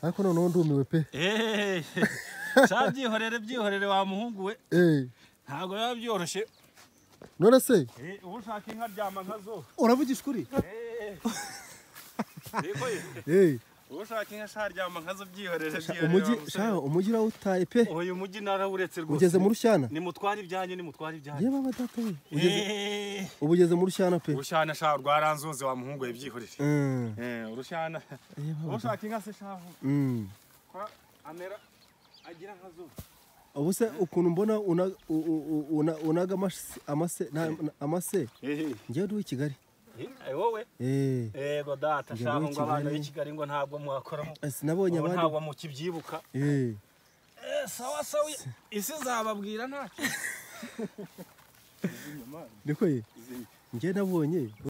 ariko noneho ndumiwe pe cya byihorere byihorere wa muhungu we Eh, ntabwo biba byoroshye none se Eh, uba ushaka inka aryama nka zo uravugisha ukuri Eh, ariko ye, Eh, uba ushaka inka sha aryama nka zo byihorere byihorere umujyi wa musore. shaho umujyi urawutaye pe uyu mujyi narawuretse rwose ugeze mu rushyana nimutware ibyanyu nimutware ibyanyu yewe baba data we ugeze- Eh, ubu ugeze mu rushyana pe urushyana sha rwaranzoze wa muhungu we byihorere Mm, Eh, urushyana yewe uba baba data. ushaka inka se shavu Mm. kwa amera agira nka zo ubu se ukuntu mbona una- u- u- u- una- unaga amase- amase na- na- amase njyewe uri uw'i kigali Eh, wowe Eh, yego data Njye shaho muri ngo abana Kigali. b'i kigali ngo ntabwo mwakoramo sinabonye ngo abandi ntabwo mukibyibuka Eh, Eh, sawa sawa isi zababwira ntacyo niko ye njyewe nabonye